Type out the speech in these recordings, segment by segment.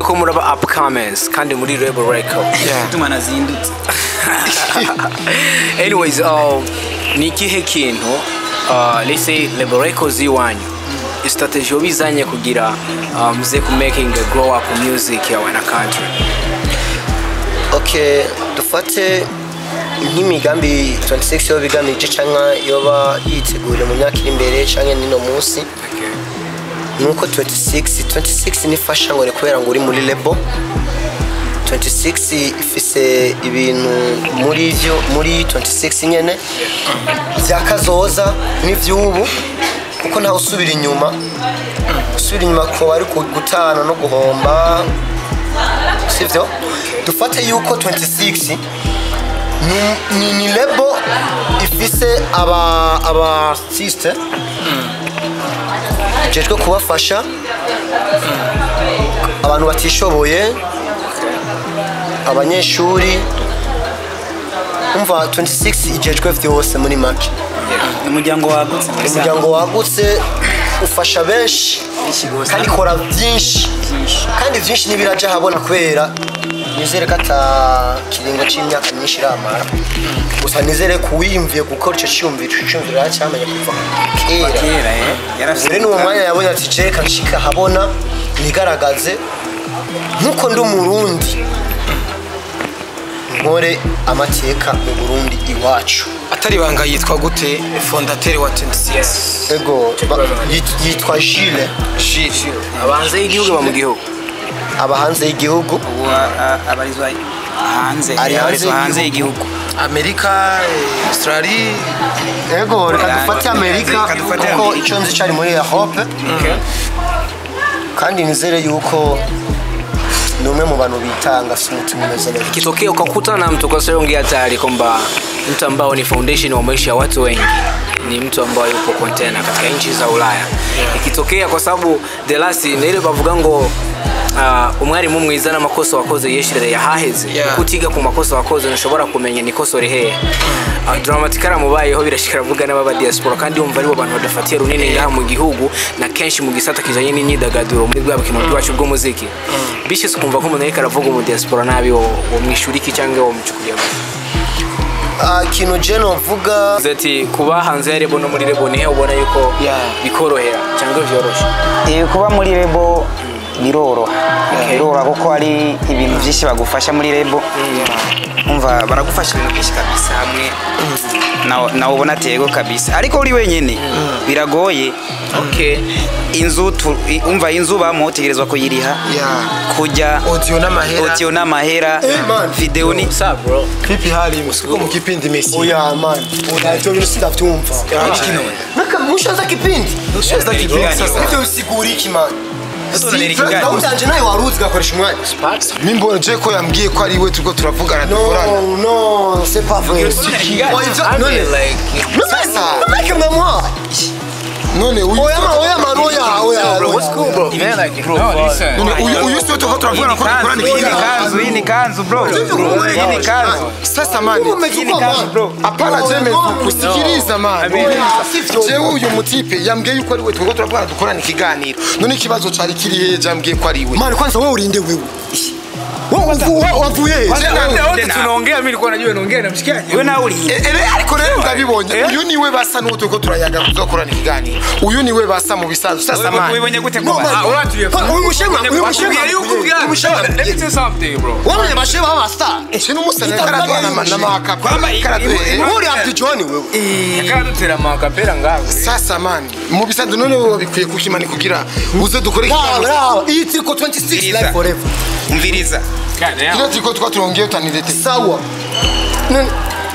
ko muraba upcomings kandi muri rebel record tuma nazindutse anyways uh, ni ikihe kintu uh, let's say rebel records y'iwanyu strategy wabizanye kugira uh, muze ku making a grow up music ya wana country okay dufate nk'imigambi 26 yoba igamije cyangwa yoba yiteguriye mu myaka iri imbere cyangwa nino munsi nuko 26 26 nifasha ngo ni kubera ngo uri muri lebo 26 ifise ibintu muri byo muri 26 nyene byakazoza n'ivy'ubu kuko ntawe usubira inyuma usubira inyuma ko bari gutana no guhomba sivyo dufate yuko 26 ni- ni, ni lebo ifise aba aba artiste jejwe kubafasha abantu batishoboye abanyeshuri umva 26 ijejwe vyose muri make ni umuryango wagutse muri Samba. umuryango wagutse ufasha benshi kandi ikora byinshi kandi byinshi n'ibiraja habona kubera nizere ko ata kiringo c'imyaka myinshi iramara gusa nizere ko uwiyumviye gukora ico ciyumviro ico ciyumviro yacyamenye kuva kera kera eh yarafise rero n'uwo mwanya yabonye ati jereka nshika habona nigaragaze nk'uko ndi umurundi nkore amateka mu burundi iwacu atari banga yitwa gute fondateri wa 26 ego ba- yit- yitwa jile Gilles abanze y'igihugu ba mu gihugu aba hanze y'igihugu ubu a- a- abarizwa hanze Ari hanze abarizwa hanze y'igihugu. y'igihugu amerika eh, australie ego reka dufate amerika Reka dufate kuko Amerika. icyo nzi cyari muri europe kandi nizere yuko ni umwe mu bantu bitanga afite umutima umeze neza ikitokea ukakutana na mtu kwa sababu ongea tayari kwamba mtu ambao ni foundation wa maisha ya watu wengi ni mtu ambaye yupo container katika nchi za Ulaya ikitokea kwa sababu the last ni ile bavuga ngo uh, umwarimu mwiza n'amakosa wakoze yeshire yahaheze Yeah. kutiga ku makosa wakoze ntushobora kumenya nikoso rihehe uh, dramatikara mubayeho birashikira vuga n'ababa diaspora kandi umva aribo bantu badafatiye runini ngaha mu gihugu na kenshi mu gisata kijanye n'imyidagaduro muri bwa bukino bwacu bw'umuziki bishise ukumva ko umuntu ariko aravuga mu diaspora nabi wo wo mwishuriki cyangwa wo mucukuliye Ah, ikintu je novuga ati kuba hanze ya rebo no muri rebo nihe ubona yuko Yeah. bikorohera cyangwa vyoroshe Eh, kuba muri rebo biroroha biroroha kuko hari ibintu byinshi bagufasha muri rebo umva baragufasha ibintu byinshi kabisa hamwe nawe nawe ubona atego kabisa ariko uri wenyine biragoye okay inzu tu- i- umva inzu bamo utegerezwa kuyiriha Yeah. kujya audio n'amahera audio n'amahera Eh, man. video ni what's up bro pipi hari musiko mu kipindi Messi oya man oya ivyo bintu sindavyumva naka mushaza kipindi Ushaza kipindi sasa ivyo bisigura iki man Tuzanira ikiganiro. gahunda yanje nawe wari uzi ugakoresha umwanya mimbona je ko yambwiye ko ari we turiko turavugana no dukorana no c'est pas vrai Oya, ivyo- I none mean, like sasa meke mnamwa none uyu oya ma oya man oya oya bro what's cool bro man like bro none uyu uyu sio turiko turavugana ko dukorana hii ni ikiganiro kanzu hii ni kanzu bro hii ni kanzu sasa mani hii ni kanzu bro hapana jeme kusikiliza mani jewe uyu mutipe yambwiye yuko ari we turiko turavugana dukorana ikiganiro none ikibazo cari kiri heje yambwiye ko ari we man kwanza wewe ulinde wewe wewe wavu- wa- wavuye he wote tunaongea mimi nilikuwa najua naongea na mshikaji wewe nawe uri E- ere ariko rero ndabibonye uyu niwe basa n'uwo turiko turayaga tuzakorana ikiganiro uyu niwe basa mu bisanzwe sasa mani ubibonye gute No, ko man. Ah, watu ya- Kwa- uyu mushema uyu mushema uyu mushema let me tell you something bro wamenye bashema baba star kino musana karadwa na na makapa karadwa uri Abdul John wewe yakadutera makapera ngaho sasa mani mu bisanzwe none wowe bikwiye kushimani kugira uze dukore Bravo, ikiganiro bravo. iyi turiko 26 live forever umviriza kino turiko twa turongeye utanirete sawa None-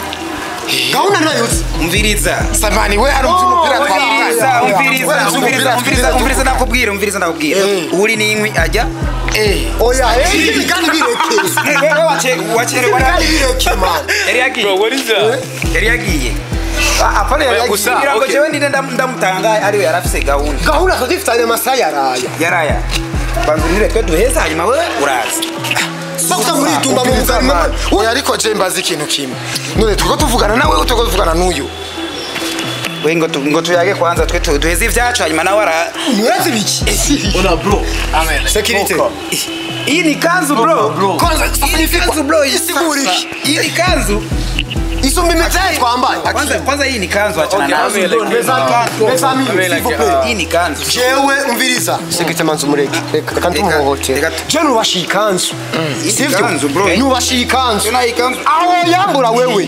gahunda nayo uzi umviriza samani we hari umupira umviriza umviriza umviriza umviriza umviriza nakubwira umviriza nakubwira Eh. uri n'inkwi ajya eh oya eh ibi kandi bireke wewe wache wacherewa kandi bireke man yari yagiye bro what is that yari yagiye apana yari gusa- kugira ngo okay. jewe ndinde ndam- ndamutangaye ariwe yarafise gahunda gahunda tudifitanye amasaha yaraya yaraya banza unire twe duheza hanyuma wewe uraza sasa muri tumba mu umviriza muzima mani oya ariko je mbazi ikintu kimwe none turiko tuvugana nawe turiko tuvugana n'uyu we ngo tu- ngo tuyage kwanza twe tu- duheze ivyacu hanyuma nawe ara murazi biki ona bro sekirite iyi ni kanzu bro kwanza iyi ni kanzu bro iyi isigura iki iyi ni kanzu isumba imidari twambaye kwanza kwanza hii ni kanzu achana Okay, nazo Amel, like, Bezami, Amel, s'il vous like, plaît. hii ni kanzu jewe umviriza sekirite manzi umureke reka kandi Reka- tumuhohotera reka- je nubashiye ikanzu Iyi sivyo kanzu, bro. nubashiye ikanzu Tuna hii kanzu aho yambura wewe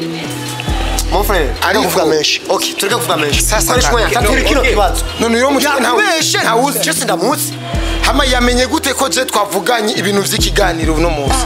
mon frère Ariko- ariko kuvuga menshi okay tureke kuvuga menshi Sasa koresha umwanya kaka, taturi kino okay. kibazo none uyo mutwe yakubeshe ntawuzi je sindamuzi hama yamenye gute ko je twavuganye ibintu vy'ikiganiro uno munsi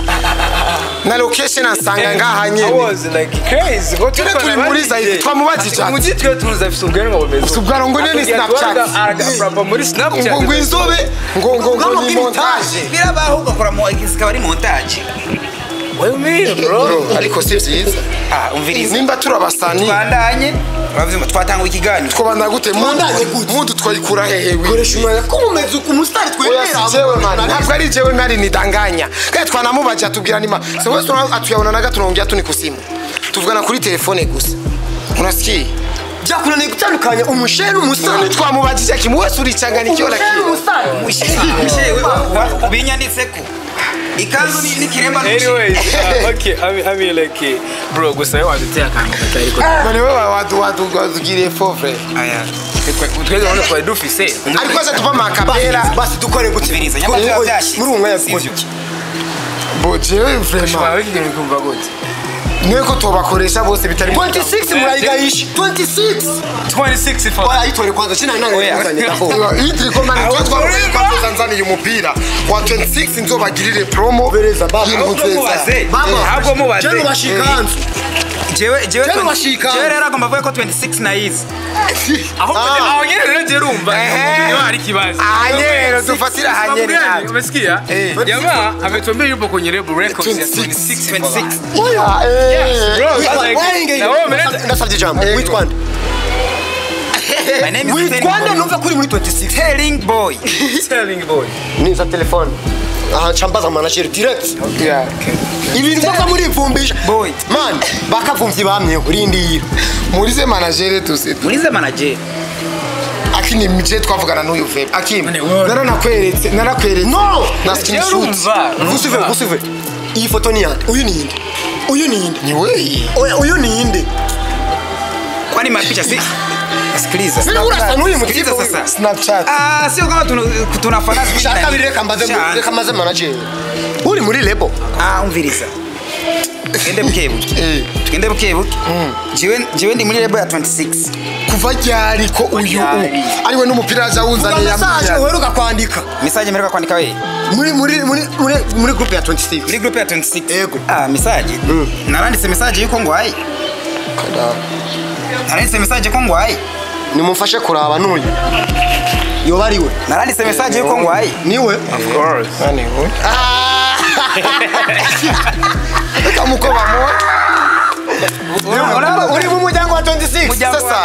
na location ansanga ngaha I nyene was like crazy. Go Turi turi muri Zaire, twamubajije ati. Mugi twe tunuza afise ubwanwa bumeze. Ufise ubwanwa ngo nini Snapchat? Aragafrapa muri Snapchat. ngo ngo inzobe ngo ngo ngo ni montage birabaho ugakora mu zikaba ari montage What do you mean, bro? bro ariko si vyiza ah umviriza nimba turabasani twandanye uravyumva twatanga ikiganiro twobanda gute Twandanye gute? mundu twayikura hehewe koresha umwanya ko mumeze ku musitari Oya, si jewe mani ntabwo ari jewe mari nidanganya kandi twanamubaje atubwira nima se wese atuyabona naga tunaongea tu ni kusimu tuvugana kuri telefone gusa unasikia byakunaniye gutandukanya umushere none n'umusitari twamubajije kimu wese urichanganikiwa umushere lakini n'umusitari binyanditseko ikanzu ni ni kiremba Anyways, uh, okay, I mean, I mean like, eh, bro, gusa yo waduteye akantu katari ko. none wewe wadu wadu wadugiriye fofre aya Twebwe none twari dufise. ariko se tuva makapera basi dukore gute Umviriza, nyamara Muri- byaba byashitse. muri uwo mwanya Sivyo. dukore iki bo jewe vraiment Shwa wigire kumva gute? niwe ko tubakoresha bose bitari 26 murayigahisha 26 26 for ayitore kwanza kina nani yazanye ndaho Idri ko mani twa twakoresha kwa Tanzania umupira wa 26 nzobagirire promo Bereza, baba. y'impunzi mubaze. baba Ahubwo mubaze. jeno bashikanzu jewe jewe Jewe bashika. jewe rero agomba avuga ko 26 nayizi aho Ah. aho nyene rero je rumva Ehe. niyo hari kibazo ahanyero dufatira ahanyero Sababu gani? nawe umesikia Eh. jamaa ametuambia yupo kwenye Rebel Records ya 26. 26 oya eh Bro, Witwa- like- waringe- na wewe umeleta- ndasabye ijambo Eh. witwa nde my name is witwa nde Telling numva kuri muri 26 Telling boy telling boy niza telefone aha ncambaza manager direct Yeah. ibintu byo muri ivumbisha boy man bakavumvye bamyeho rindira murize managere tusi urize manager akini mje twavugana n'uyu vep akim None wewe- naranakweretse narakweretse no na Je screenshot rumva gusuve gusuve iyi foto ni yande uyu ni inde uyu ni inde ni wewe oya uyu ni inde kwani mapicha si sikiliza Sina urasa n'uyu mutipe sikiliza huyu. sasa snapchat ah sio kama tuna- tunafana sijui shaka nani. biri reka mbaze Sha- reka maze manager uri muri lebo ah umviriza tugende bukebuke eh tugende bukebuke jewe jewe ndi muri lebo ya 26 kuva ryari ko uyu ryari? ariwe n'umupira yaje awuzaniye message yambwira uheruka kwandika message mpereka kwandika we muri muri muri muri muri group ya 26 muri group ya 26 Yego. ah message naranditse message yuko ngwaye naranditse message ko ngwaye nimumfashe kuraba n'uyu yoba ari we naranditse message yuko ngwaye niwe of course nani we reka muko bamuha Urabona- uri mu muryango wa 26 Muryango sasa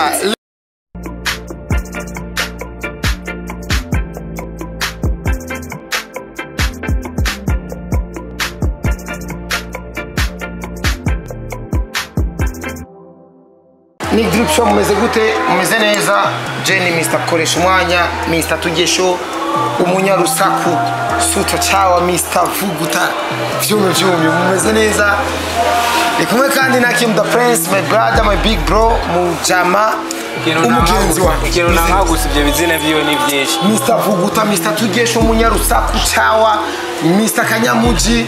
ni drip show mumeze gute mumeze neza jeni mr koresha umwanya mr tugesho umunyarusaku suto cyawa mr vuguta vyume vyume mumeze neza ni kumwe kandi na kim the prince my brother my big bro mujama umugenzi wa ikintu nankagusa ibyo bizina vyiwe ni byinshi mr vuguta mr tugesho umunyarusaku cyawa mr kanyamuji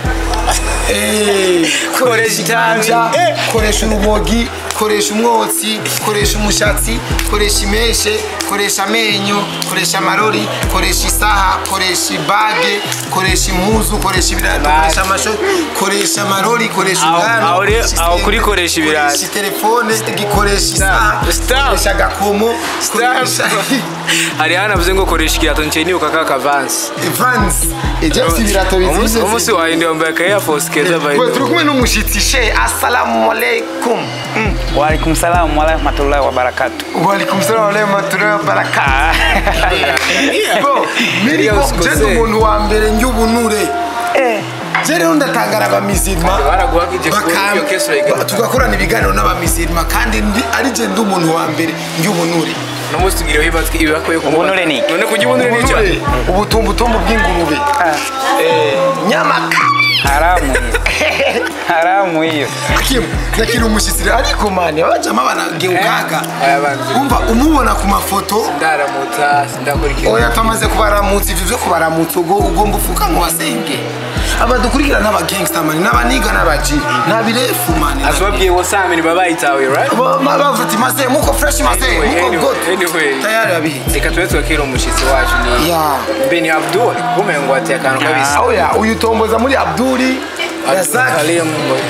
Eh, koresha inyanja koresha urubogi koresha umwotsi koresha umushatsi koresha imeshe koresha amenyo koresha amarori koresha isaha koresha ibage koresha impuzu koresha ibirato koresha amasho koresha amarori koresha Aho- ubwanwa aho rero- koresha aho isenge, kuri koresha ibirato. koresha telefone gikoresha isaha Stop. koresha agakomo koresha hari hanavuze ngo koresha ikirato ncye nibuka ka kavansi Vans ejesi ibirato umunsi bizize umunsi wahinde wambaye aka Air Force keza by the Wewe way. turi kumwe n'umushitsi she assalamu alaikum Mm. Waalaikum salam warahmatullahi wabarakatuh. Walaikum salam wa rahmatullahi wa barakatuh. Bro, mimi Iyo ko usikose. jendo umuntu wa mbere njyubunure. je rero ndatangara abamizirima baraguhagije ku bakam- iyo kesi urayigana. ba- tugakorana ibiganiro n'abamizirima kandi ndi- ari je ndi umuntu wa mbere y'ubunure no munsi tugiriyeho ibibatwi ibibakwiye ku Ubunure ni iki? none kujya ubunure ni icyo ubunure ubutumbutumbu bw'ingurube Eh, nyamaka haramu hiyo haramu hiyo Kim, nakiri umushyitsi rero ariko mani abajama banageukaga aya banzi. umva umubona ku mafoto ndaramutsa ndakurikira oya twamaze kubaramutsa ivyo vyo kubaramutsa ubwo ugomba ufuka ngo wasenge abadukurikira n'abagangsta mani n'abaniga n'abaji ntabirefu mani azobabwiye wasameni babayitawe right Ba- ma- bavuze ati maze muko fresh maze Anyway, muko anyway, good anyway. tayari abihitse reka tube twakira umushyitsi wacu ni ya beni abdul kumenya ngo wateye akantu kabisi oya uyu tomboza muri abduri razaki Karim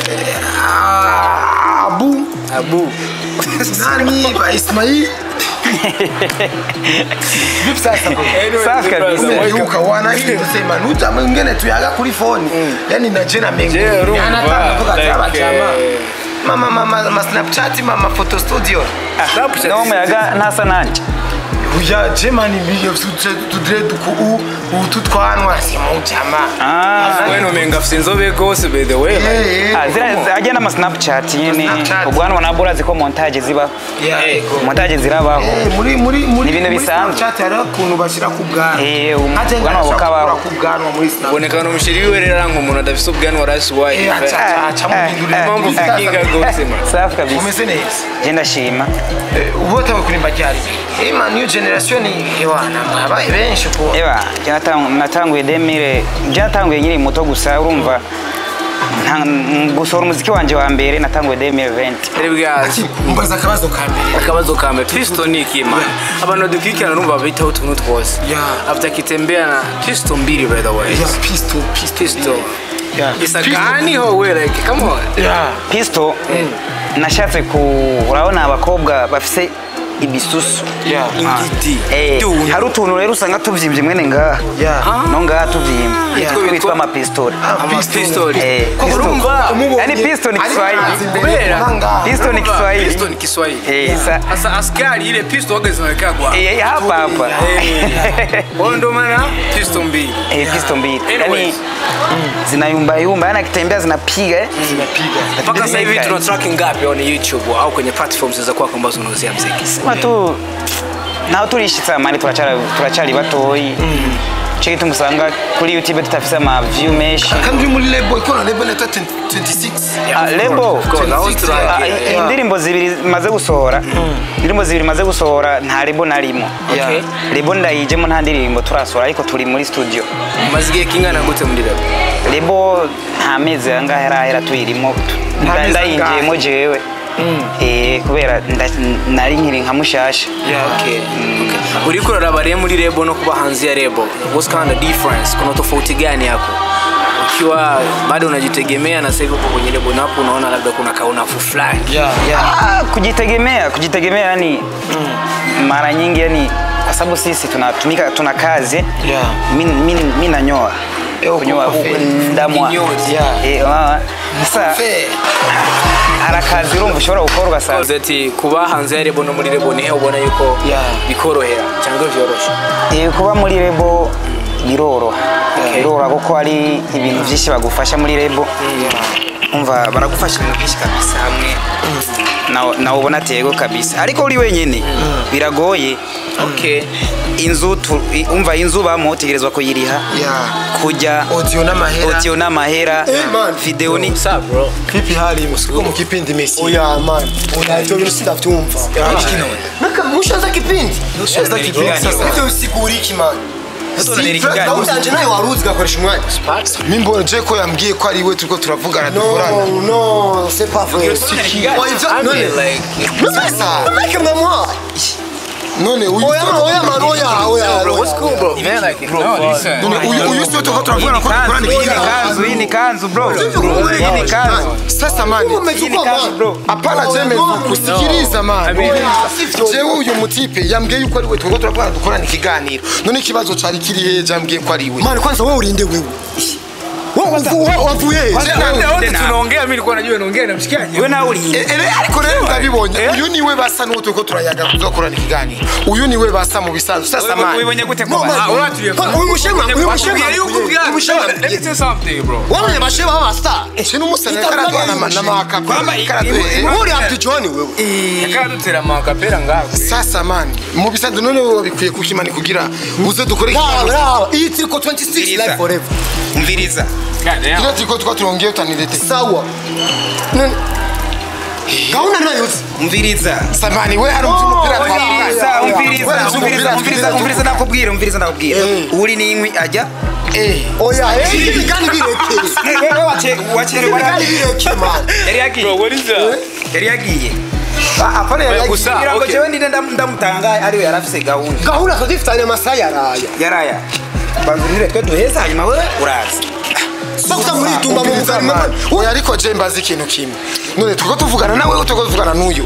ah, abu abu nani ba ismail vipi sasa bro? Anyway, Safi the kabisa. brother, welcome. Yuka wanahindi sema nuja mwingine tuyaga kuri phone yani na jena mengi Je, urumva, anataka kuvuga like, cyaba chama eh, mama mama ma snapchat mama photo studio Snapchat. no muyaga ntasa nanje uya jemani biyo tudre duku u utu twanwa simu chama Ah. wena umenga afite inzobe rwose by the way like, eh Ah, zira ajya n'ama snapchat nyine Snapchat. ubwanwa nabwo urazi ko montage zibaho yeah montage zirabaho Eh, muri muri muri Ni ibintu muri bisanzwe. Snapchat hari ukuntu bashyira ku bwanwa Eh, um- Ate ubwanwa ngashaka bukabaho. gukura ku bwanwa muri Snapchat uboneka n'umusheri wiwe rero aranga umuntu adafite ubwanwa rasi wayi Eh, aca aca aca muhindurira eh, impamvu eh, ufikinga rwose man safi kabisa umeze neza je ndashima ubote kurimba ryari ima new generation iwana mwabaye benshi ko eba je natangu- natanguye demire je natanguye nkiri muto gusa urumva nta- m- gusohora umuziki wanje wa mbere natanguye demire 20 rebwazi mbaza akabazo ka mbere akabazo ka mbere kristo ni iki man abantu badukurikirana numva bitaho utuntu twose Yeah. afite akitembea na kristo mbili by the way ya pisto pisto kristo Yeah. isa gani ho we like come on ya pisto nashatse ku urabona abakobwa bafise ibisusu ya ingiti Eh, Dude. hari utuntu rero usanga tuvyimbye mwene ngaha Yeah. no ngaha tuvyimbye Yeah. twitwa amapistoli amapistoli Eh, Ko pisto. urumva Yani pisto ni Kiswahili. kubera Pisto ni Kiswahili. pisto ni Kiswahili Eh, sa- sasa askari ile pisto wageze wamekagwa Eh, hapa hapa wao ndo maana pisto mbili Eh, pisto mbili yani Anyways. zinayumbayumba yani akitembea zinapiga eh. mpaka sasa hivi Zinapiga. tuna track ngapi on YouTube au kwenye platforms za kwako ambazo unauzia muziki sema tu naho turishitse amani turacari turacari batoyi cyo gituma usanga kuri youtube tutafise ama view menshi kandi uri muri label ikora label neta 26 Ah, lebo Of course, aho turi- Ah, yeah. i- indirimbo zibiri maze gusohora indirimbo zibiri maze gusohora nta lebo narimo Okay. lebo ndayijemo nta ndirimbo turasohora ariko turi muri studio umaze igihe kingana gute muri rap lebo nta mezi angahe arahera tuyirimo Nta mezi ndayinjiyemo jewe Eh, kubera nda- nari nkiri nka mushasha Okay. Okay. uriko uraraba rero muri rebo no kuba hanze ya rebo what's kind of difference kuna tofauti gani hapo ukiwa bado unajitegemea na sasa hivi uko kwenye rebo napo unaona labda kuna kaunafu fulani Ah, kujitegemea kujitegemea yani mara nyingi yani kwa sababu sisi tunatumika tuna kazi Yeah. mi, mi, mi nanyoa Eh, uko kunyoa kwa u- fair. ndamwa Kinyozi. Yeah. Eh, ah, sasa fair hari akazi urumva ushobora gukora ugasanga Uvuze ati kuba hanze ya rebo no muri rebo nihe ubona yuko Yeah. bikorohera cyangwa vyoroshe Eh, kuba muri rebo biroroha biroroha kuko hari ibintu byinshi bagufasha muri rebo umva baragufasha ibintu byinshi kabisa hamwe nawe nawe ubona atego kabisa ariko uri wenyine biragoye okay inzu tu- i- umva inzu bamo utegerezwa kuyiriha yeah kujya audio n'amahera audio n'amahera Eh, man. video ni what's up bro pipi hari musiko mu kipindi Messi oya man oya ivyo bintu sindavyumva Naka mushaza kipindi Mushaza kipindi sasa. ivyo bisigura iki man unanira Si, ikiganiro. gahunda yanje nayo waruzi ugakoresha umwanya mimbo je ko yambwiye ko ari we turiko turavugana no dukorana no c'est pas vrai Oya, ivyo- I none mean, like sasa meke mnamwa none uyu oya man oya man oya oya bro what's cool bro man like no listen none uyu uyu sio turiko turavugana ko dukorana hii ni ikiganiro kanzu hii ni kanzu bro hii ni kanzu sasa mani hii ni umechukua kanzu man bro hapana jeme kusikiliza mani I mean, jewe uyu mutipe yambwiye yuko ari we turiko turavugana dukorana ikiganiro none ikibazo cari kiri heje yambwiye ko ari we man kwanza wowe urinde wewe wavuye he? Wote wote Tena. tunaongea mimi nilikuwa najua naongea na mshikaji we nawe uri E- ere ariko rero ndabibonye uyu niwe basa n'uwo turiko turayaga kuzokorana ikiganiro uyu niwe basa mu bisanzwe sasa mani wibonye gute ko No, ba- man. Ah, uratuye Ko- uyu mushema uyu mushema Bakubwira yuko ubwira- uyu mushema Let me tell you something bro wabonye abashema b'abastar sino umusana karadwa na na maka Kwamba- karadwe uri Abdul John wewe yakadutera amakapera ngaho sasa mani mu bisanzwe none wowe bikwiye kukimani kugira uze dukore Raba, ikiganiro raba, iyi tiriko 26 Umviriza. live forever umviriza kino turiko twa turongeye utanirete sawa None- gahunda nayose umviriza samani we hari umupira umviriza twabaye umviriza umviriza umviriza umviriza nakubwira umviriza nakubwira uri n'inkwi ajya eh oya eh ibi kandi birekeye wewe wache wacherewa ibi kandi birekeye man yari yagiye bro what is that yari yagiye apana yari Oya, yagiye gusa, kugira ngo okay. jewe ndinde ndam- ndamutangaye ariwe yari afise gahunda gahunda zo dufitanye amasaha yaraya yaraya banzurire twe duheza hanyuma wewe uraza bakuta muri itumba mu buzima oya ariko je mbazi ikintu kimwe none turiko tuvugana nawe turiko tuvugana n'uyu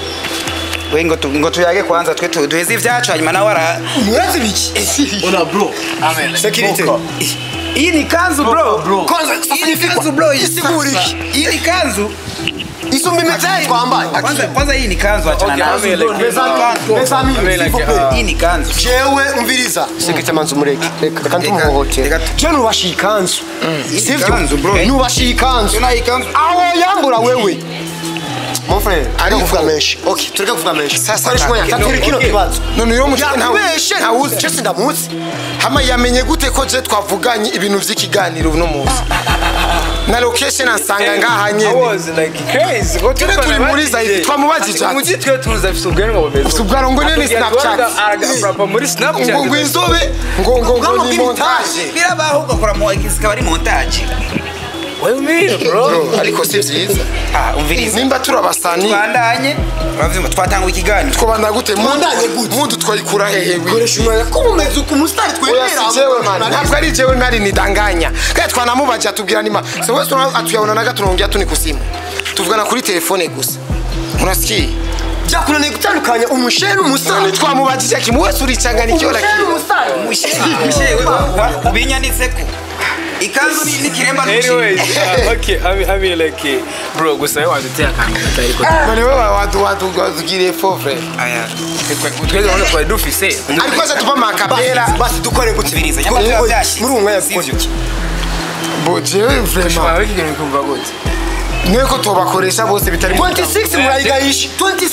we ngo tu- ngo tuyage kwanza twe tu- duheze ivyacu hanyuma nawe ara murazi biki Ona bro. amen security iyi ni kanzu bro kwanza iyi ni kanzu bro isigura iki iyi ni kanzu isumba imitahe twambaye kwanza kwanza iyi ni kanzu achana Okay, nazo amen, like, Besami, amen, like, s'il vous plaît. uh, iyi ni kanzu jewe umviriza sekirite manzi umureke reka reka ntumuhohotere reka- je nubashiye ikanzu sivyo ikanzu, bro. nubashiye ikanzu Yo nayo ikanzu aho yambura wewe mon frère Ariko- ariko kuvuga menshi okay tureke kuvuga menshi Sasa koresha umwanya taka- taturi kino okay. kibazo none uyo mutwe yakubeshe ntawuzi je sindamuzi hama yamenye gute ko je twavuganye ibintu vy'ikiganiro uno munsi na location ansanga ngaha I nyene was like crazy Ngo Turi turiko turi na muri DJ. Zaidi, twamubaza Ati, muzi twe tuzi afise ubwanwa bumeze Afise ubwanwa ngo nini Snapchat? arapa muri snapchat ngo ngo inzobe ngo ngo ngo ni montage birabaho ugakora mu zikaba ari montage what you mean bro Bro, ariko si vyiza ah umviriza nimba turi abasani twandanye uravuze ngo twatanga ikiganiro twobanda gute Mwandanye gute? mundu twayikura hehe we koresha umwanya ko mumeze uku umusitari oya twemera si jewe man ntabwo ari jewe ntari nidanganya kandi twanamubaje atubwira nima se wese atuyabona naga tunaongea tu ni kusimu tuvugana kuri telefone gusa unasikia byakunaniye gutandukanya umushere none n'umusitari twamubajije kimu wese urichanganikiwa umushere lakini n'umusitari mushewe ubinyanditseko ikanzu ni- n'ikiremba anyways n'umushinga uh, okay I mean, I mean like eh, bro gusa wewe waduteye akantu katari ko none wewe watu watu wazugire fofre aya twese urabona twari dufise ariko acha tupa makapera basi dukore gutya Umviriza, nyamara biba byashize. muri uwo mwanya Sivyo. dukore bo jewe vraiment shobora wiki kintu kumva gute nuko tubakoresha bose bitari mu 26 murayigayisha 26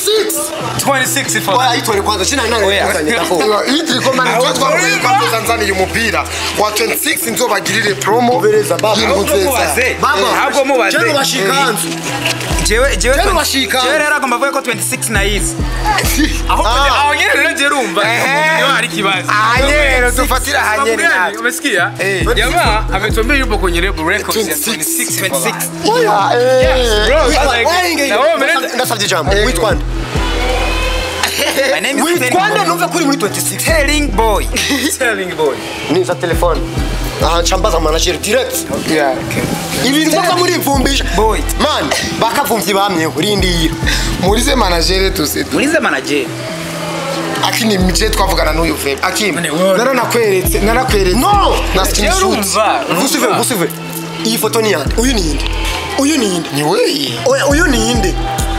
26 for oya yitore kwanza sina nani kuzanye ndako iyi turiko mani tuba twavuye ko tuzanzaniye umupira wa 26 nzobagirire promo Bereza, baba. y'impu nziza mubaze baba ahubwo mubaze jewe bashikanzu jewe jewe Jewe 20 bashika. jewe rero agomba avuga ko 26 nayizi aho Ah. aho nyene rero je rumva niyo hari ikibazo aha nyene tufatira aha nyene Sababu gani? natwe umesikia Eh. jamaa ametuambia yupo kwenye label records ya 26 26 oya eh bro sasa like, na wewe umeleta ndasabye ijambo witwa nde my name is witwa nde Telling numve kuri muri 26 Telling boy telling boy niza telefone aha ncambaza manager direct yeah ibintu byo muri ivumbisha boy man bakavumvye bamyeho rindira murize manager tuse murize manager akini mije twavugana n'uyu ve akim None wewe- naranakweretse narakweretse no na screenshot urumva gusive gusive iyi foto ni yande uyu ni inde uyu ni inde ni wewe oya uyu ni inde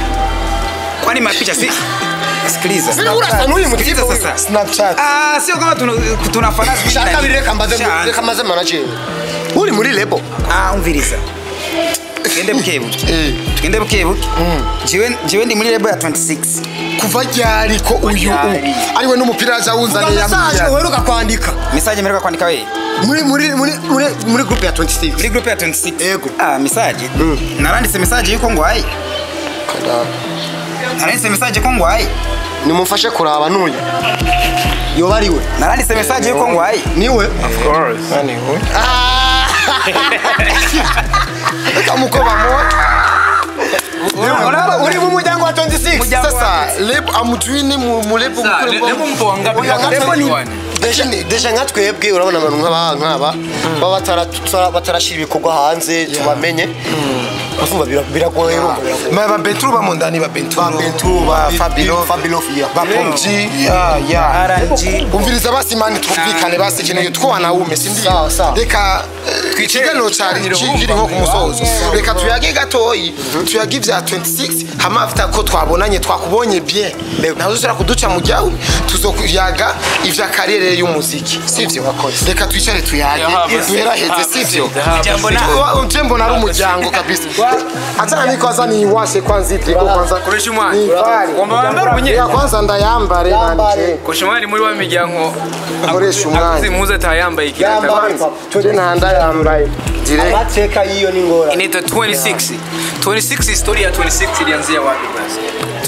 kwani mapicha si sikiliza Sina urasa n'uyu Sikiliza mutipe sasa snapchat ah sio kama tuna tunafanya shaka kabiri reka mbaze Shana. reka maze manager uri muri lebo ah umviriza tugende bukebuke eh tugende bukebuke jewe jewe ndi muri label ya 26 kuva ryari ko uyu ryari? ariwe n'umupira aja wunzaniye message yambwira uheruka kwandika message mperuka kwandika we muri muri muri muri muri group ya 26 muri group ya 26 Yego. ah message naranditse message yuko ngwaye naranditse message ko ngwaye nimumfashe kuraba n'uyu yoba ari we naranditse message yuko ngwaye niwe of course nani we reka muko bamuha uri mu muryango wa 26 sasa lebo amujui ni mu mu lebo mukuru lebo mpo wangapi Oya, Lebo lebo ni ni wani? deja deja nka twebwe urabona abantu nk'aba nk'aba baba batara- tutara- batarashyira ibikorwa hanze tubamenye urumva bira- biragoye urumva biragoye Ma ba Bentru ba mondani ba Bentru Ba Bentru, ba ba Fabilo Fabilo, yeah. ba Pomji ya ya RNG. umviriza basi mani twumvikane basi ikintu twana wume sindi Sawa, sawa. reka ikiganiro cyari kiri nko ku musozo reka tuyage gatoyi tuyage ibya 26 hama afite ko twabonanye twakubonye bien nawe uzira kuduca mu jyawe tuzokuyaga ivya karere y'umuziki sivyo reka twicare tuyage duheraheze sivyo Jambo na- Wa- je mbona ari umuryango kabisa achana niko kwanza niiwashe kwanza itiko kwanza Koresha umwanya. Nivale. Wamba wambara ubunyene. Ya kwanza ndayambare nanje koresha umwanya muri wa miryango Akoresha umwanya. akuze impuzu atayambaye ikirata Yambaye. tuje ntanda yambaye direct amateka y'iyo ni ngora inaitwa 26 26 historia ya 26 ilianzia wapi basi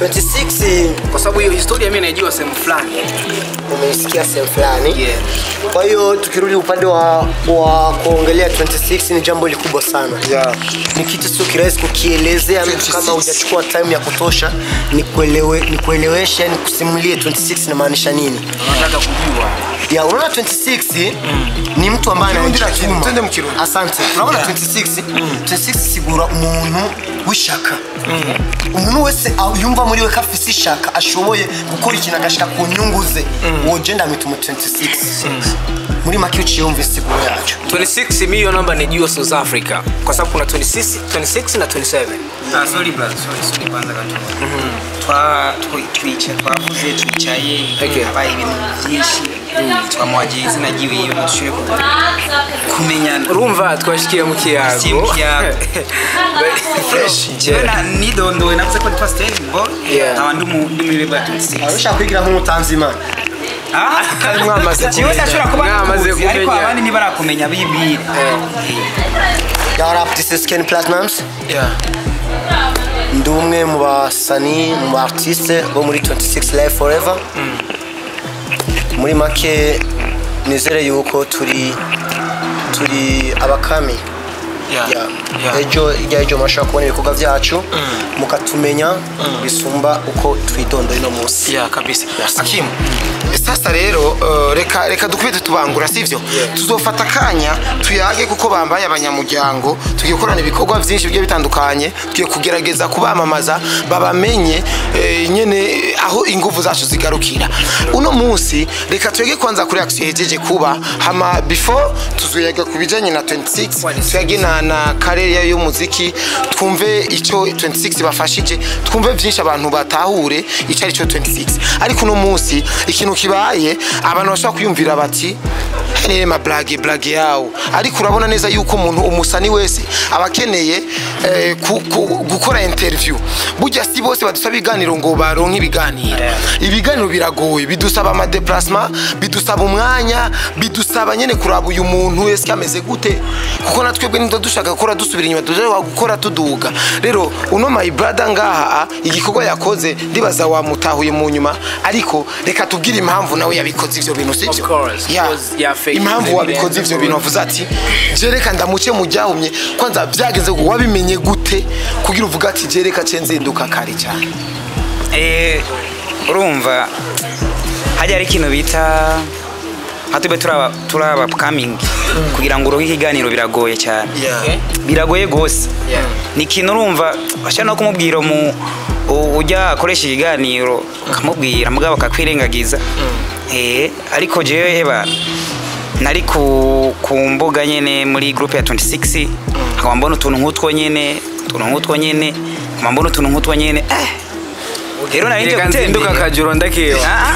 26 kwa sababu hiyo historia mimi naijua sehemu fulani umeisikia sehemu fulani Yeah. kwa hiyo tukirudi upande wa, wa kuongelea 26 ni jambo likubwa sana Yeah. ni kitu sio kirahisi kukielezea mtu 26. kama hujachukua time ya kutosha nikuelewe, nikueleweshe nikusimulie 26 inamaanisha nini nataka kujua ya unaona 26 ni mtu ambaye Kirundi na anajituma. Kirundi, twende mu Kirundi. asante urabona 26 26 sigura umuntu w'ishaka umuntu wese aho yumva muri we ko afise ishaka ashoboye gukora ikintu agashika ku nyungu ze uwo je ndamwita umu 26 muri make iyo uciye wumva isiguro yacu 26 mi hiyo namba nijua south africa kwa sababu kuna 26, 26 na 27 Ah, sorry brother, sorry, sorry, kwanza gato. Twa twi- twica twavuze twicaye Okay. habaye ibintu byinshi twamuhagiye izina ryiwe iyo dushobore ku- kumenyana urumva twashikiye mu kiyago Si mu kiyago. Fresh. Jewe na- nidondowe navuze ko ndi pasiteri ngo Yeah. nkaba ndi mu- ndi muri lebo ya 26 ushaka kwigira nk'umutanzi imana Ah, mwamaze jewe kumenya. ndashobora kuba Mwamaze nikuzi ariko kumenya. abandi ntibarakumenya bibwira ya rap this is Ken Platnumz ndi umwe mu basani mu ba artiste bo muri 26 live forever muri make nizere yuko turi turi abakami Ya. ejo ijya ejo murashobora kubona ibikorwa byacu mukatumenya bisumba uko twidondoye no munsi ya kabisa akimu sasa rero uh, reka reka dukubite tubangura sivyo tuzofata akanya tuyage kuko bambaye abanyamuryango tugiye gukorana ibikorwa byinshi bigiye bitandukanye tugiye kugerageza kubamamaza babamenye eh, nyene aho ingufu zacu zigarukira uno munsi reka tuyage kwanza kuri action yejeje kuba hama before tuzoyaga ku bijanye na 26 tuyage na, na karere y'umuziki twumve icyo 26 bafashije twumve byinshi abantu batahure icyo ari cyo 26 ariko uno munsi ikintu kibaye abantu bashobora kwiyumvira bati rero ma blage blage yawo ariko urabona neza yuko umuntu umusani wese aba akeneye eh, ku- ku- gukora interview burya si bose badusaba ibiganiro ngo baronke ibiganiro ibiganiro biragoye bidusaba amadeplasement bidusaba umwanya bidusaba nyene kuraba uyu muntu wese ameze gute kuko na twebwe niba dushaka gukora dusubira inyuma dushaka gukora tuduga rero uno my brother ngaha igikorwa yakoze ndibaza wamutahuye mu nyuma ariko reka tubwire impamvu nawe yabikoze ivyo bintu sibyo Of course, Yeah. because yafake impamvu ibintu wabikoze birenze ivyo bintu wavuze ati jereka ndamuce mu ryahumye kwanza byagenze ngo wabimenye gute kugira uvuga ati jereka ce nzinduka kare cyane Eh, urumva hajya hari ikintu bita nka tube turaba turaba upcoming kugira ngo urohe ikiganiro biragoye cyane Yeah. biragoye gose Yeah. ni ikintu urumva bashaka no kumubwira mu u- ujya akoresha ikiganiro ukamubwira mugabo akakwirengagiza eh ariko jewe heba nari ku, ku mbuga nyene muri groupe ya 26 nkaba mbona utuntu nk'utwo nyene utuntu nk'utwo nyene nkaba mbona utuntu nk'utwo nyene eh rero nari nje reka nzinduka gutembera kajoro ndakiwa Ah,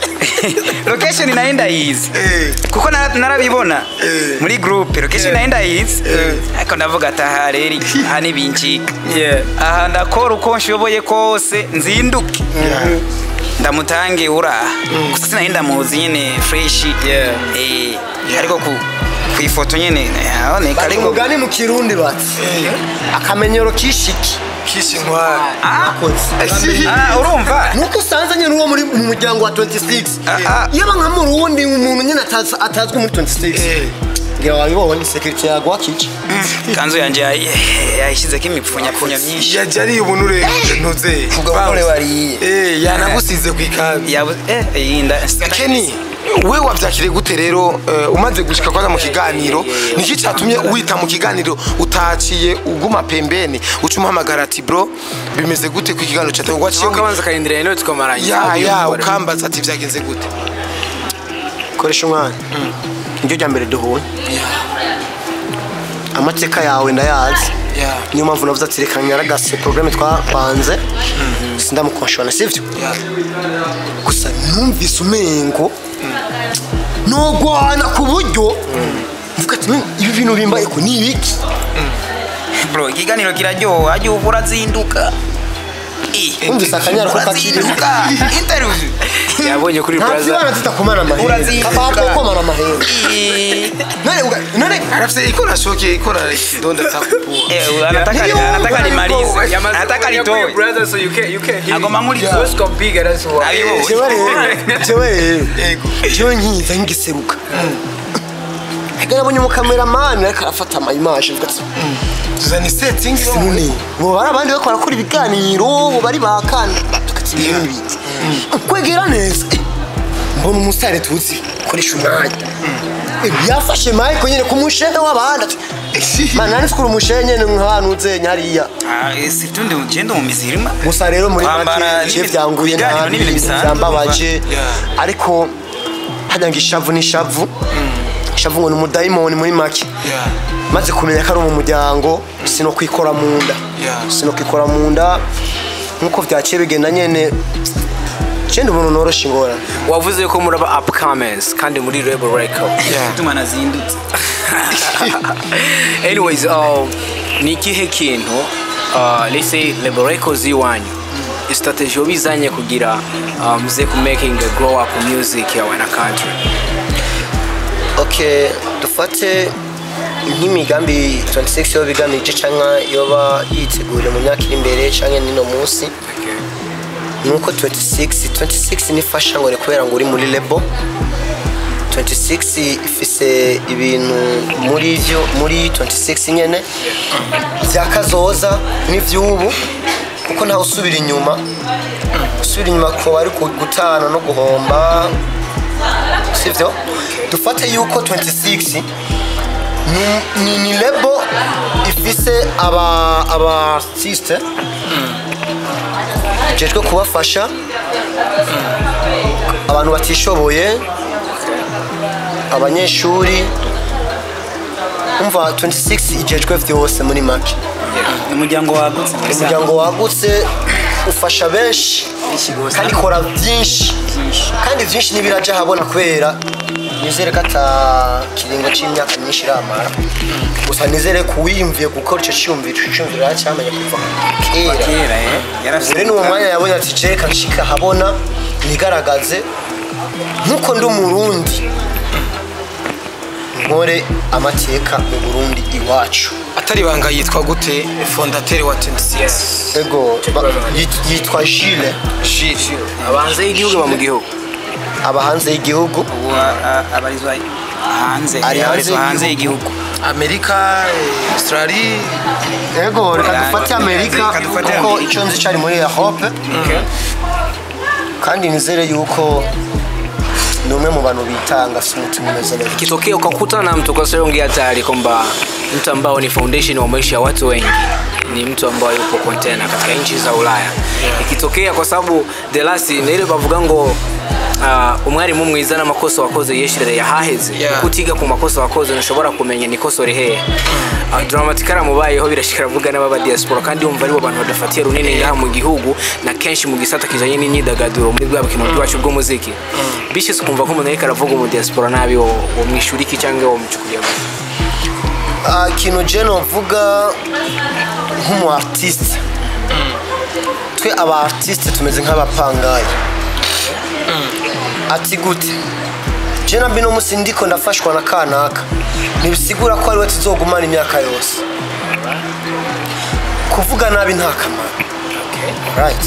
location naenda yizi Eh. kuko nara- narabibona Eh. muri groupe location naenda yizi ariko ndavuga ati aha rero aha nibincika Yeah. aha ndakora uko nshoboye kose nzinduke ndamutange uraha gusa sinari ndamuzi nyene fresh Yeah. Eh, ariko ku ku ifoto nyene aboneka bati ariko umugani mu kirundi bati akamenyero kishiki kishi ntwara akoze Ah, urumva nuko usanze nyine uwo muri mu muryango wa 26 ah. iyo aba nka mu rundi umuntu nyine atazi- atazwi muri 26 ngira wabibonye sekirite yaguha kiki kanzu yanje yayi- yayishyizeko imipfunyapfunya myinshi yaje ari ubuntu rero ntuze ubwo bagore bariye Eh, yanagusize ku ikabi yabu eh iyi nda Kenny we wabyakiriye gute rero eh, umaze gushika kwanza mu kiganiro niki cyatumye wita mu kiganiro utaciye uguma pembeni uca umuhamagara ati bro bimeze gute ku kiganiro cyawe waciye aho kabanza karindira rero tukamaranye ya ya ukambaza ati byagenze gute koresha umwana niryo rya mbere duhuye amateka yawe ndayazi ya niyo mpamvu navuze ati reka nyaragase porogaramu twapanze sindamukonshona sivyo gusa numvise umengo nogwana ku buryo mvuga ati "Men, ibi bintu bimbaye ko ni ibiki bro ikiganiro kiraryoha ajya uba urazinduka Eh, Wumvise akanyara ko kakiri urazinduka interview yabonye kuri nta braza kibana tutakomana amahera Urazinduka. kapapa komana amahera Eh, none uga- none arafite ikora shoke ikora kidonda takupua eh, anataka Ndio, anataka nimalize Yamaze anataka kuri nitoe brother so you can you can hear Agoma it. muri- Let's go bigger that's why Abibo. jewe rero jewe rero jewe nkiza ngiseruka ega nabonye umukameramani ariko arafata amayimaje mvuga ati tuzana settings none bo bari abandi bariko barakora ibiganiro bo bari bakanda tukati ibintu n'ibindi kwegera neza eh, mbona umusare tuzi koresha umwanya Eh, yafashe mike nyene ku mushehe w'abandi ati mana nani tukura umushehe nyene nk'ahantu uzenye hariya Ah, eh, si tundi ugenda mu mizirima gusa rero muri Kwambara make je n'ibintu- byanguye ibiganiro nabi n'ibintu ibintu bisanzwe, byambabaje Yeah. ariko hajya ngo ishavu ni ishavu ishavu ngo ni umudayimoni muri make Yeah. maze kumenya ko ari mu muryango sino kwikora mu nda Yeah. sino kwikora mu nda nk'uko byaciye bigenda nyene cenda ubuntu norosha ingorane wavuze ko muraba upcomings kandi muri rebel record tuma nazindutse anyways uh, ni ikihe kintu uh, let's say rebel records y'iwanyu strategy wabizanye kugira uh, muze ku making a grow up music yawe na country okay dufate nk'imigambi 26 yoba igamije cyangwa yoba yiteguriye mu myaka iri imbere cyangwa nino munsi nuko 26 26 nifasha ngo ni kubera ngo uri muri lebo 26 ifise ibintu muri byo muri 26 nyene byakazoza n'ivy'ubu kuko ntawe usubira inyuma usubira inyuma ko bari gutana no guhomba sivyo dufate yuko 26 ni- ni, ni lebo ifise aba aba artiste jejwe kubafasha abantu batishoboye abanyeshuri umva 26 ijejwe vyose muri make umuryango wagutse muri Sangwa. umuryango wagutse ufasha benshi kandi ikora byinshi kandi byinshi n'ibiraja habona kubera nizere ko ata kiringo cy'imyaka myinshi iramara gusa nizere ko uwiyumviye gukora icyo cyumviro icyo cyumviro yacyamenye kuva kera kera eh yarafise rero n'uwo mwanya yabonye ati jereka nshika habona nigaragaze nk'uko ndi umurundi nkore amateka mu burundi iwacu atari banga yitwa gute fondateur wa 26 ego ba- yit- yitwa jile Gilles abanze y'igihugu ba mu gihugu aba hanze y'igihugu ubu a- a- abarizwa hanze Ari hanze abarizwa hanze y'igihugu. y'igihugu amerika eh, australie ego reka Oya, dufate amerika reka dufate kuko Amerika. icyo nzi cyari muri europe kandi nizere yuko ni umwe mu bantu bitanga si umutima umeze neza ikitokea ukakutana na mtu kwa sababu ongea tayari kwamba mtu ambao ni foundation wa maisha ya watu wengi ni mtu ambaye yupo container katika nchi za Ulaya ikitokea kwa sababu the last ni ile bavuga ngo uh, umwarimu mwiza n'amakosa wakoze yeshirere yahaheze Yeah. kutiga ku makosa wakoze ntushobora kumenya nikosore hehe uh, dramatikara mubayeho birashikira vuga n'ababa diaspora kandi umva aribo bantu badafatiye runini ngaha mu gihugu na kenshi mu gisata kijanye n'imyidagaduro muri bwa bukino bwacu bw'umuziki bishise ukumva ko umuntu ariko aravuga umu diaspora nabi wo wo mwishuriki cyangwa wo mucukuye Ah, ikintu je novuga nk'umu artiste twe aba artiste tumeze nk'abapangayi ati gute je na bino musi ndiko ndafashwa na kanaka ntibisigura ko ariwe tuzogumana imyaka yose kuvuga nabi nta kamaro right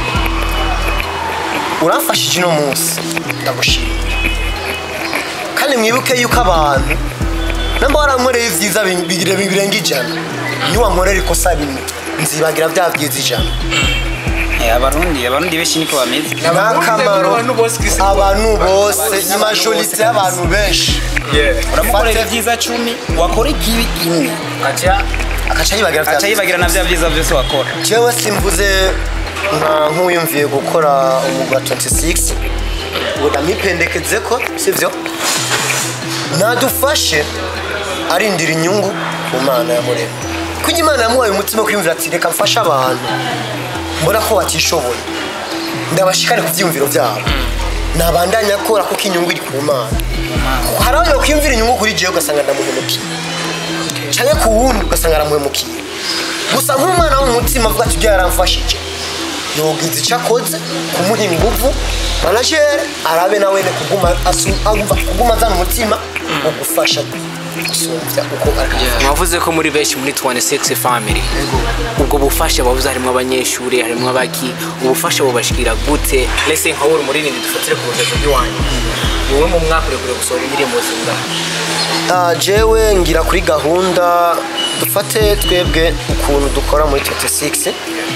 uramfashije uno munsi ndagushimira kandi mwibuke yuko abantu namba warankoreye ibyiza bi- bigire birenga ijana niwankorera ikosa rimwe nzibagira bya byiza ijana Eh, abarundi abarundi benshi niko bameze n'akamaro abantu bose ni majorite y'abantu benshi uramukorera ibyiza cumi wakora ikibi imwe akaca yibagira aca yibagira na bya byiza byose wakora jewe simvuze nka nk'uwiyumviye gukora umwuga wa 26 ngo ndamwipendekeze ko sibyo nadufashe arindira inyungu ku mana yamurema kuko imana yamuhaye umutima wo kwiyumvira ati reka mfashe abantu mbona ko batishoboye ndabashikane ku byiyumviro byabo nabandanya akora kuko inyungu iri ku mana Kuko hari aho yokwiyumvira inyungu kuri jewe ugasanga ndamuhemukiye cyangwa ku wundi ugasanga aramuhemukiye gusa nk'umwana w'umutima avuga ati ibyo yaramfashije yogize icyo akoze kumuha ingufu manajere arabe nawe ne kuguma asu- agumva kuguma azana umutima wo gufasha gusumbya uko ari mwavuze ko muri benshi muri 26 family ubwo bufasha bavuze harimo abanyeshuri harimo abaki ubufasha bubashikira gute lese nka wowe muri nini dufatire ku rugero rw'iwanyu wowe mu mwaka uri kure gusohora indirimbo zingana Ah, jewe ngira kuri gahunda dufate twebwe ukuntu dukora muri 26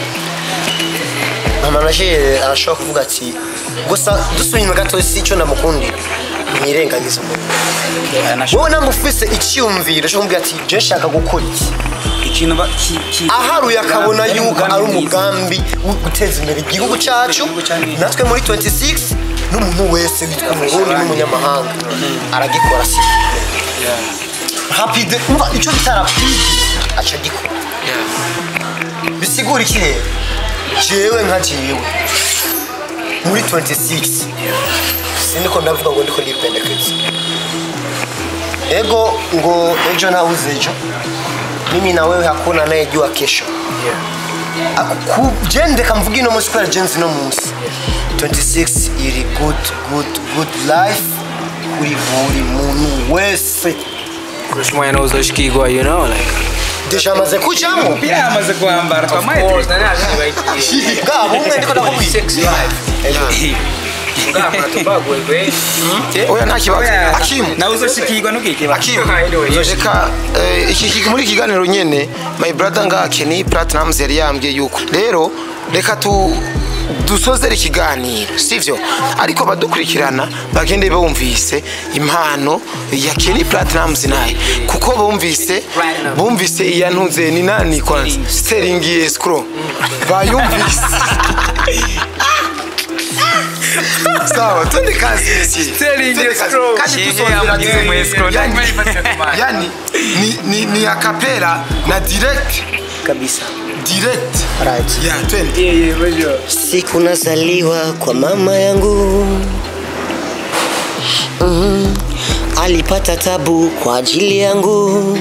amanajere arashobora kuvuga ati gusa dusubiye inyuma gato si icyo ndamukundira mwirengagiza umuntu wowe namufise icyiyumviro cyo kumubwira ati je nshaka gukora iki ikintu ba- ki- ki- aharuye akabona ari yuko ari mwiza. umugambi wo guteza imbere igihugu cyacu natwe muri 26 n'umuntu wese witwa umurundi n'umunyamahanga aragikora si rapide umva icyo bita rapide aca agikora bisigura iki rero jewe nka jewe muri 26 siniko ndavuga ngo ndiko ndipendekeza ego ngo ejo nauze ejo mimi na wewe hakuna anayejua kesho jende kamvuga ino munsi kubera jenzi no munsi 26 iri good good good life kuri buri muntu wese kurusha umwanya nawe uzoshikirwa you know like deja amaze kujamo umupira yamaze kwambara twamaye course nari nabibagiye bwa bumwe ndiko ndakubwira 26 live bwa tubagoye be oya nta kibazo akimu nawe uzoshikirwa n'ubwike akimu Anyway, reka eh, iki iki- muri iki kiganiro nyene my brother nga Kenny Platinumz yari yambwiye yuko rero reka tu dusozere ikiganiro sivyo ariko badukurikirana bagende bumvise impano ya Kenny Platinumz naye kuko bumvise bumvise iya ntuze ni nani kwanza Sterling Escrow bayumvise sawa twende kazi monsieur Sterling Twende kazi. Escrow. kandi Shehe dusozera yamugize mu escrow. yani, yani ni, ni, ni akapera na direct kabisa direct right ya twende siku nazaliwa kwa mama yangu mm, alipata tabu kwa ajili yangu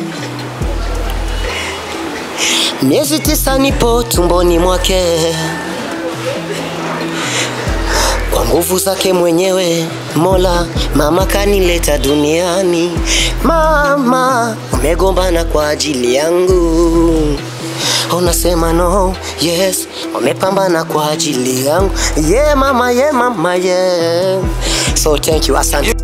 miezi tisa nipo tumboni mwake kwa nguvu zake mwenyewe mola mama kanileta duniani mama umegombana kwa ajili yangu unasema no yes wamepambana kwa ajili yangu ye yeah, mama ye yeah, mama ye yeah. so thank you asante